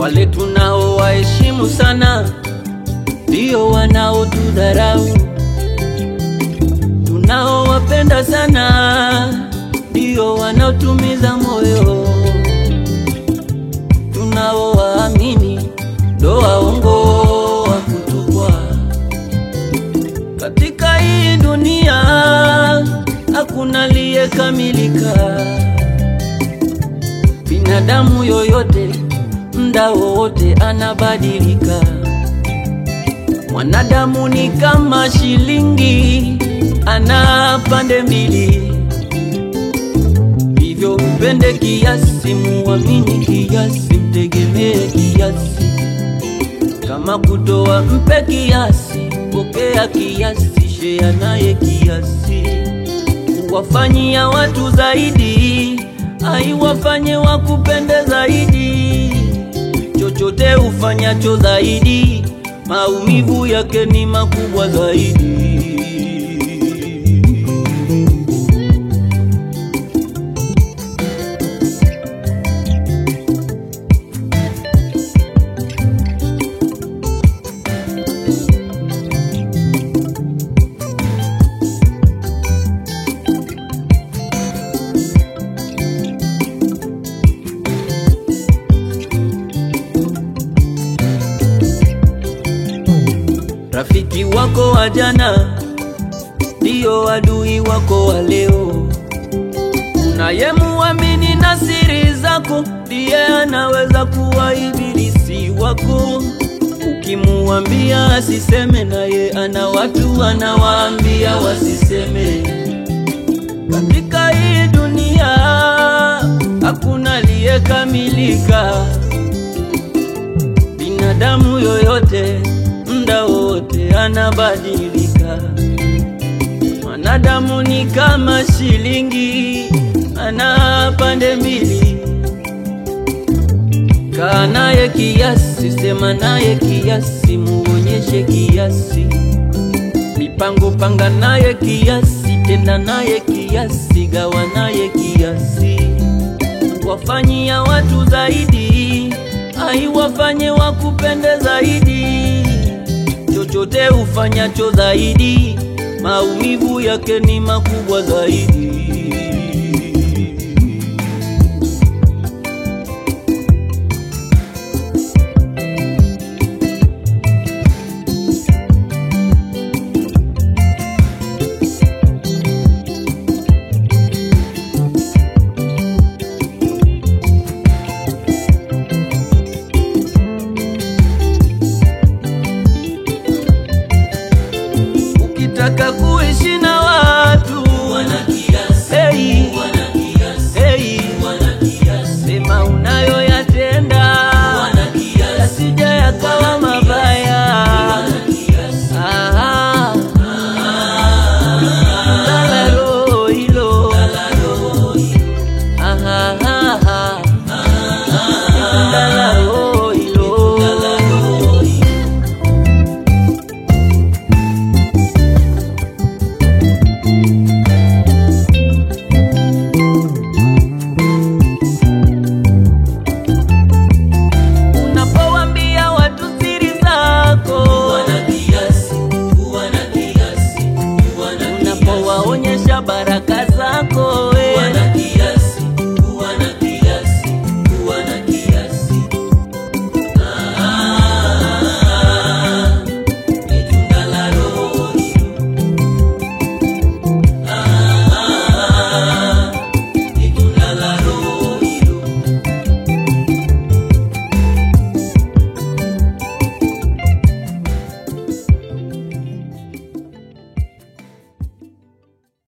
Wale tunao waheshimu sana ndio wanaotudharau, tunaowapenda sana ndio wanaotumiza moyo, tunaowaamini ndo waongo wa kutupwa. Katika hii dunia hakuna aliyekamilika, binadamu yoyote mda wowote anabadilika. Mwanadamu ni kama shilingi, ana pande mbili, hivyo mpende kiasi, muamini kiasi, mtegemee kiasi. Kama kutoa mpe kiasi, pokea kiasi, shea naye kiasi. Kuwafanyia watu zaidi, aiwafanye wakupende zaidi. Chochote ufanyacho zaidi, maumivu yake ni makubwa zaidi. Rafiki wako wa jana ndiyo adui wako wa leo. Unayemuamini na siri zako ndiye anaweza kuwa ibilisi wako. Ukimuambia asiseme, naye ana watu anawaambia wasiseme. Katika hii dunia hakuna aliyekamilika, binadamu yoyote mda wote anabadilika. Mwanadamu ni kama shilingi, ana pande mbili. Kaa naye kiasi, sema naye kiasi, muonyeshe kiasi. Mipango panga naye kiasi, tenda naye kiasi, gawa naye kiasi. Wafanyia watu zaidi, aiwafanye wakupende zaidi chochote ufanyacho zaidi, maumivu yake ni makubwa zaidi.